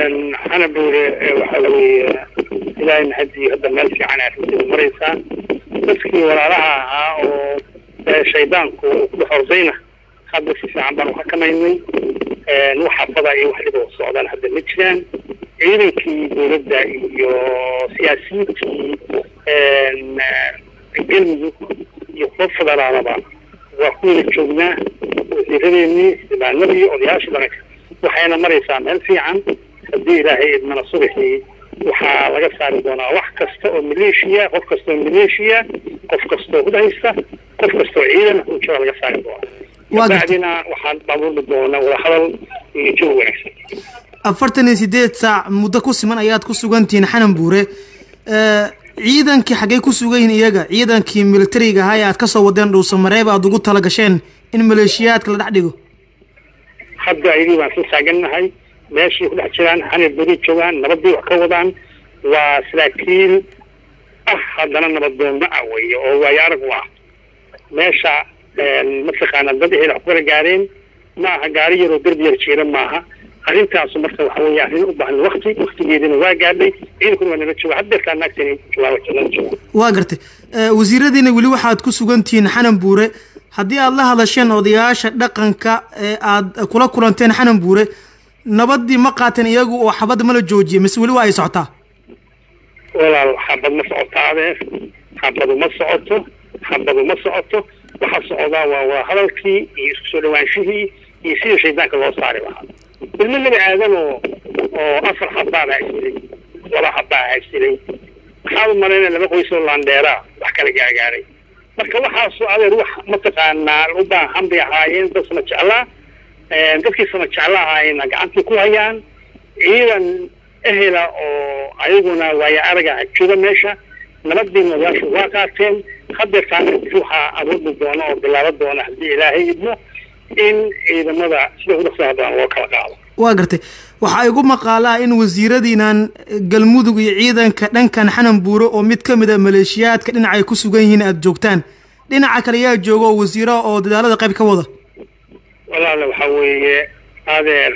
xana buure waxa weeye ilaahay mahadii hadda meel fiican arrinteedu maraysaa dadkii walaalaha ahaa oo shaydaanku uu ku dhex ordayna hadda si fiican baan uxakamaynay wax xabada iyo wax dhiba socdaan hadda ma jiraan ciidankii dowladda iyo siyaasiyiintii galmudug iyo kuwa federaalaba waa kuwada joognaa wasiiradeenii xildhibaanadii odayaashii dharanka waxayna maraysaa meel fiican haddii ilaahay idmana subaxii waxaa laga saari doonaa wax kasta oo maleeshiya qof kasta oo maleeshiya qof kastoo hudhaysta qof kastoo ciidan hujada laga saari doonaa kabacdina waxaan abuurmi doonaa wadahadal iyo jawi wanaagsan afartan iyo sideed saac muddo ku siman ayaad ku sugantihiin xanan buure ciidankii xaggey ku sugan yihiin iyaga ciidankii militariga ahaa ee aad kasoo wadeen dhuusamareeb aad ugu tala gasheen in maleeshiyaadka la dhex dhigo hadda ayagii baan soo taagannahay meeshii ku dhex jiraan xanay beri joogaan nabadii wax ka wadaan waa saraakiil ah haddana nabadoonna ah weeye oo waayo arag u ah meesha mataqaana dad ehel wax ku kala gaareen ma aha gaari yaroo derbi yar jiira maaha arrintaasu marka waxa weeye arrin u baahan wakti waktigeedina waa gaadhay ciidankuna waa nala jooga haddeertaa naagtani joogaa jooga waa gartay wasiiradiina weli waxaad ku sugantihiin xanan buure haddii aad la hadasheen odayaasha dhaqanka ee aad kula kulanteen xanan buure nabadii ma qaateen iyagu oo xabadda ma la joojiyay mise weli waa ay socotaa walaal xabad ma socoto adeer xabadu ma socoto xabadu ma socoto waxa socdaa waa waa hadalkii iyo isku soo dhawaanshihii iyo sidii shaydaanka loo saari lahaa ilmo nebi aadan oo oo afar xabaan haysilay laba xabaa haysilay maxaad u malayna laba qoysoo laandheeraa wax kala gaargaaray marka waxaasu adeer wax mataqaanaa u baahan bay ahaayeen dad sama jeclaa dadkii sama jecla ahaayeenna gacantii ku hayaan ciidan ehela oo ayaguna waayo araga jooga meesha nabadiina odayaashu waa qaateen hadeertaana waxaa abuurmi doona oo bilaabo doona haddii ilaahay idmo in ciidamada sida ugu dhaqsaha badan loo kala qaado waa gartay waxaa igu maqaalaa in wasiiradiinan galmudug iyo ciidanka dhankan xanan buure oo mid ka mid a maleeshiyaadka dhinaca ay ku sugan yihiin aada joogtaan dhinaca kale yaa jooga oo wasiiro oo dadaalada qayb ka wada walaale waxaa weeye adeer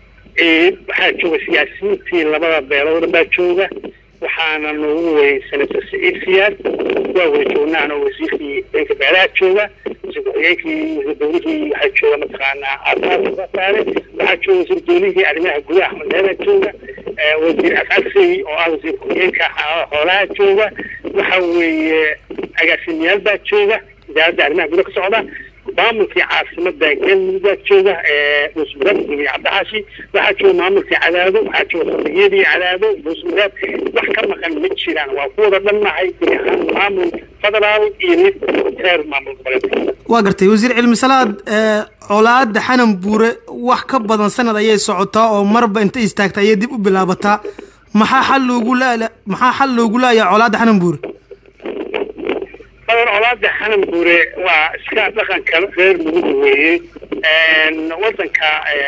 waxaa jooga siyaasiyiintii labada beelood baa jooga waxaana noogu weyey senator saciid siyaad waa wada joognaana wasiirkii dhanka beelaha jooga wasiir ku-xigeenkii wasiir dowlihii waxaa jooga mataqaanaa aasaasa saare waxaa jooga wasiir dowlihii arrimaha gudaha axmed heera jooga wasiir asaasay oo ah wasiir ku-xigeenka xoolaha jooga waxa weeye agaasimayaal baa jooga wasaaradda arrimaha gudaha ka socda maamulkii caasimada galmudug baa jooga muusmuraad iyo cabdixaashi waxaa jooga maamulkii cadaado waxaa jooga saldhigyadii cadaado muusmuraad wax ka maqan ma jiraan waa kuwada dhannahay guri ahaan maamul federaal iyo mid reer maamul goboleed waa gartay wasiir cilmi salaad colaada xanan buure wax ka badan sanad ayay socotaa oo marba inta istaagta ayay dib u bilaabataa maxaa xal loogu la maxaa xal loogu laayaa colaada xanan buure badan colaada xanan buure waa iska dhaqanka reer muduga weeye wadanka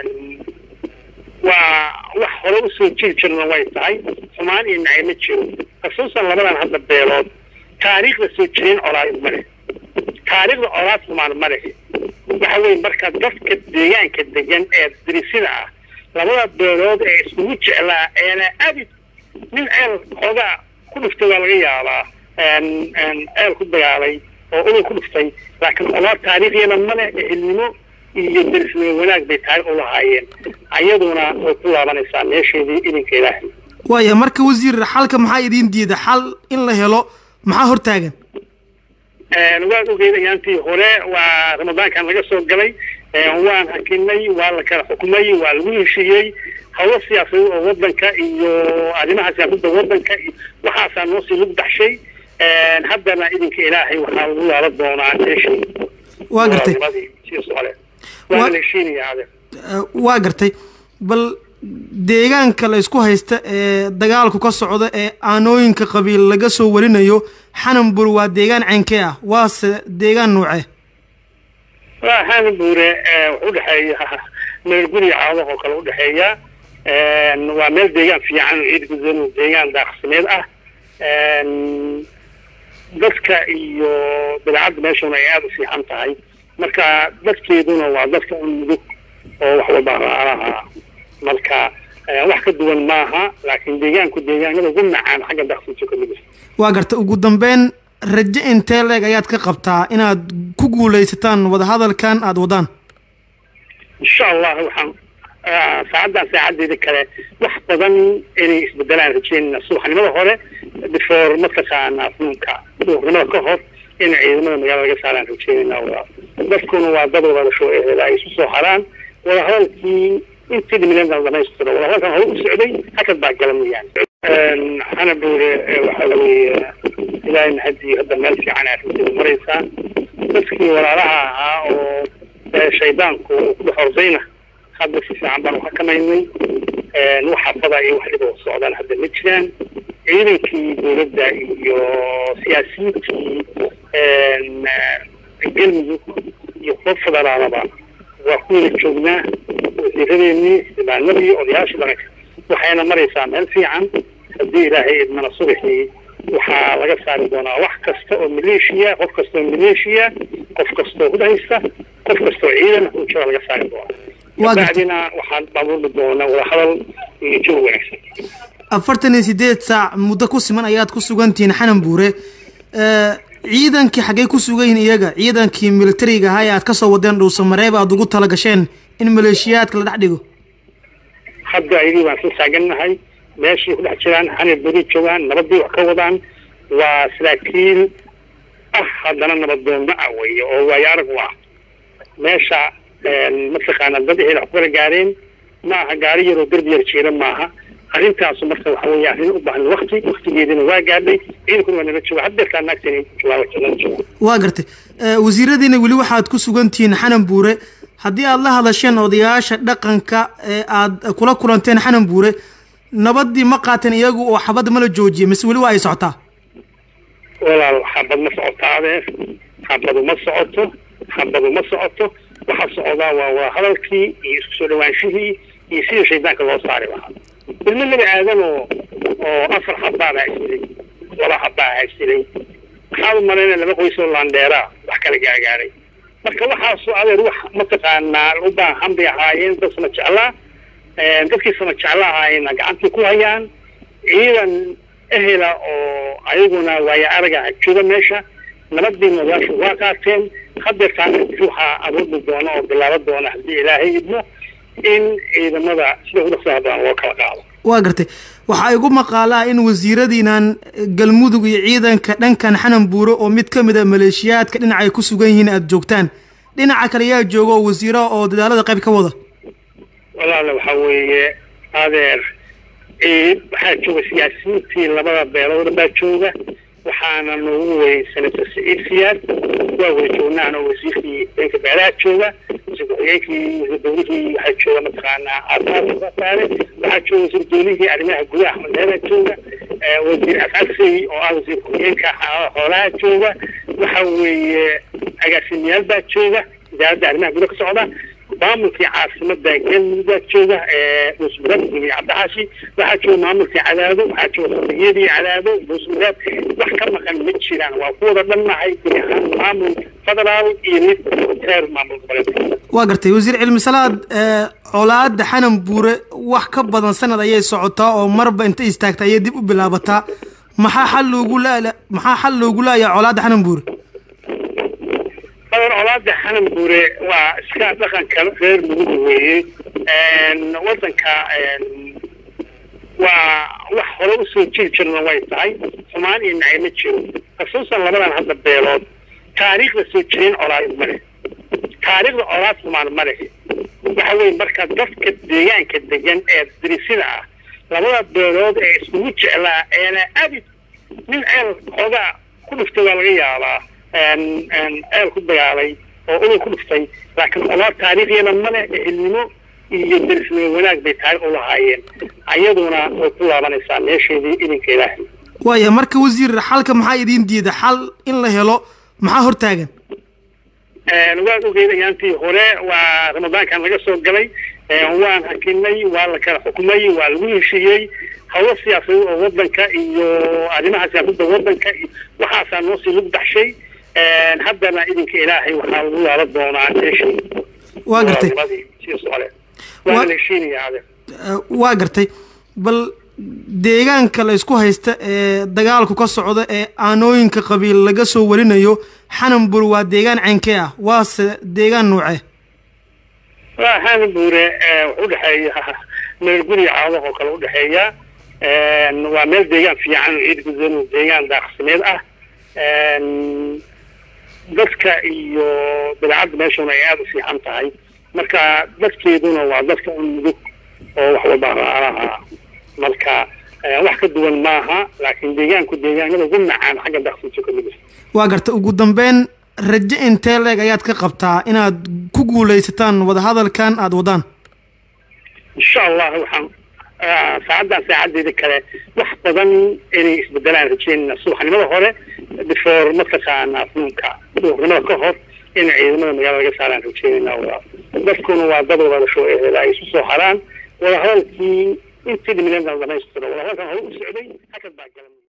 waa wax hore usoo jiri jirna way tahay xumaan iyo nacay ma jiro khasuusan labadan hadda beelood taariikhda soo jireen colaad ma leh taariikhda colaad xumaan ma leh waxa weye marka dadka deegaanka degan ee dirisida ah labada beelood ee iskugu jeclaa eena abid nin ceel xoogaa ku dhuftay waa laga yaabaa ceel ku dagaalay oo ulay ku dhuftay laakiin colaad taariikhyana male ehelnimo iyo derisnimo wanaag bay taariikh u lahaayeen ayaduna way ku laabanaysaa meesheedii idinka ilaahay waaya marka wasiir xalka maxaa idiin diida xal in la helo maxaa hortaagan waad ogeyd ayaantii hore waa ramadaankan laga soo galay waan hakinay waa la kala xukumay waa lagu heshiiyey hawlo siyaasadeed oo wadanka iyo arrimaha siyaasadda wadanka iyo waxaasaa noo sii lug baxshay haddana idinka ilaahay waxaa lagu laaban doonaa meeshii waa gartay waa la heshiinaya adeer waa gartay bal deegaanka la isku haysta ee dagaalku ka socda ee aanooyinka qabiil laga soo warinayo xananbur waa deegaan ceynkee ah waase deegaan nuucee waa xananbure wuxuu udhexeeya meel guri caado oo kale udhexeeya waa meel deegaan fiican ciid gudan deegaan daaqsimeed ah dadka iyo dabeecadda meeshuna ay aada u fiican tahay marka dadkeeduna waa dadka un mudug oo wax walba alaha marka wax ka duwan maaha laakiin deegaanku deegaanada ugu macaan xagga daaqsinta ka mid waa garta ugu dambeyn rajo intee leeg ayaad ka qabtaa inaad ku guulaysataan wadahadalkan aada wadaan insha allah waxaan saacaddan saacadeeda kale wax badan inay isbedelaan rajeynayna subaxnimada hore before mataqaana fuunka duurnimada ka hor in ciidamada magaalada laga saaraan rajeynayna dadkuna waa dad wadadasho ehela ay isu soo haraan wadahadalkii intii dhimileenta dhamaystiro wadahadalkan hore u socday hakad baa gala mooyaane xana buure waxa weeye ilaahay mahadii hadda meel fiican ay arrinteeda maraysaa dadkii walaalaha ahaa oo shaydaanku ku dhex ordayna hadda si fiican baan uxakamaynay wax xabada iyo wax dhiba socdaan hadda ma jiraan ciidankii dowladda iyo siyaasiyiintii galmudug iyo kuwa federaalaba waa ku wada joognaa wasiiradeenii xildhibaanadii odayaashii dharanka waxayna maraysaa meel fiican haddii ilaahay idmana subaxii waxaa laga saari doonaa wax kasta oo maleeshiya qof kasta oo maleeshiya qof kastoo hudhaysta qof kastoo ciidan hujada laga saari doonaa bacdina waxaan abuurmi doonaa wadahadal iyo joog wanaagsan afartan iyo sideed saac muddo ku siman ayaad ku sugantihiin xanan buure ciidankii xaggey ku sugan yihiin iyaga ciidankii militariga ahaa ee aad kasoo wadeen dhuusamareeb aada ugu tala gasheen in maleeshiyaadka la dhex dhigo hadda ayagii baan soo taagannahay meeshii ku dhex jiraan xanay beri joogaan nabadii wax ka wadaan waa saraakiil ah haddana nabadoonna ah weeye oo waayo arag u ah meesha mataqaana dad ehel wax kukala gaareen ma aha gaari yaroo derbi yar jiira maaha arrintaasu marka waxa weeye arrin u baahan wakti waktigeedina waa gaadhay ciidankuna waa nala jooga haddeertaa naagtani joogaa jooga waa gartay wasiiradiina weli waxaad ku sugantihiin xanan buure haddii aada la hadasheen odayaasha dhaqanka ee aada kula kulanteen xanan buure nabadii ma qaateen iyagu oo xabad ma la joojiyay mise weli waa ay socotaa walaal xabad ma socotaa adeer xabadu ma socoto xabadu ma socoto waxaa socdaa waa waa hadalkii iyo isku soo dhawaanshihii iyo sidii shaydaanka loo saari lahaa ilmo laba aadan oo oo afar xabaabaa isdilay laba xabaa haysilay maxaad u malayna laba qoys oo laandheeraa wax kala gaagaaray marka waxaasu adeer wax mataqaanaa u baahan bay ahaayeen dad sama jeclaa dadkii sama jecla ahaayeenna gacantii ku hayaan ciidan ehela oo ayaguna waayo araga jooga meesha nabadiina odayaashu waa qaateen hadeertaana waxaa abuurmi doona oo bilaaba doona haddii ilaahay idmo in ciidamada sida ugu dhaqsaha badan loo kala qaado waa gartay waxaa igu maqaalaa in wasiiradiinan galmudug iyo ciidanka dhankan xanan buure oo mid ka mid a maleeshiyaadka dhinaca ay ku sugan yihiin aada joogtaan dhinaca kale yaa jooga oo wasiiro oo dadaalada qayb ka wada walaala waxaa weeye adeer waxaa jooga siyaasiyiintii labada beelood baa jooga waxaana noogu wey senator saciid siyaad waa wada joognaana wasiirkii dhanka beelaha jooga wasiir ku-xigeenkii wasiir dowlihii waxaa jooga mataqaanaa caafimaadka saare waxaa jooga wasiir dowlihii arrimaha gudaha axmed heebaa jooga wasiir afcasey oo ah wasiir ku-xigeenka xoolaha jooga waxa weeye agaasimayaal baa jooga wasaaradda arrimaha gudaha ka socda maamulkii caasimada galmudug jooga dhuusmuraad iyo cabdixaashi waxaa jooga maamulkii cadaado waxaa jooga saldhigyadii cadaado dhuusmuraad wax ka maqan ma jiraan waa ku wada dhannahay gudi ahaan maamul federaal iyo mid reer maamul goboleed waa gartay wasiir cilmi salaad colaada xanan buure wax ka badan sanad ayay socotaa oo marba inta istaagta ayay dib u bilaabataa maxaa xal loogu la maxaa xal loogu laayaa colaada xanan buure badan colaada xanan buure waa iska dhaqanka reer mudug weeye wadanka waa wax hore usoo jiri jirna way tahay xumaan iyo nacay ma jiro kasuusan labadan hadda beelood taariikhda soo jireen colaad ma leh taariikhda colaad xumaan ma leh waxa weye marka dadka deegaanka degan ee dirisida ah labada beelood ee iskugu jeclaa eena abid nin ceel xoogaa ku dhuftay waa laga yaabaa ceel ku dagaalay oo uday ku dhuftay laakiin colaad taariikhyana male ehelnimo iyo derisnimo wanaag bay taarikh u lahaayeen ayaduna way ku laabanaysaa meesheedii idinka ilaahay waaya marka wasiir xalka maxaa idiin diida xal in la helo maxaa hortaagan waad ogeyd ayaantii hore waa ramadaankan laga soo galay waan hakinay waa la kala xukumay waa lagu heshiiyey hawlo siyaasadeed oo wadanka iyo arrimaha siyaasadda wadanka waxaasaa noo sii lagu baxshay haddana idinka ilaahay waxaa lagu laala doonaa meeshii waa gartay sii socole waana la heshiinaya ade waa gartay bal deegaanka la isku haysta ee dagaalku ka socda ee aanooyinka qabiil laga soo warinayo xananbur waa deegaan ceynkee ah waase deegaan nuuce xananbure wuxuu udhexeeya meel guriga caadaha oo kale udhexeeya waa meel deegaan fiican ciid gudan deegaan daaqsimeed ah dadka iyo dabeecadda meeshuna ay aada u fiican tahay marka dadkeeduna waa dadka un mudug oo wax walba alaha marka wax ka duwan maaha laakiin deegaanku deegaanada ugu macaan xagga daaqsinto ka mid waa garta ugu dambeyn rajo intee leeg ayaad ka qabtaa inaad ku guulaysataan wadahadalkan aada wadaan insha allah waxaan saacaddan saacadeeda kale wax badan inay isbedelaan rajeynayna subaxnimada hore before mataqaana afnuunka duhurnimada ka hor in ciidamada magaalada laga saaraan rajeynayna dadkuna waa dad wadadasho ehela ay isu soo haraan wadahadalkii intii dhimileed la dhamaystiro wadahadalkan hore u socday hakad baa galan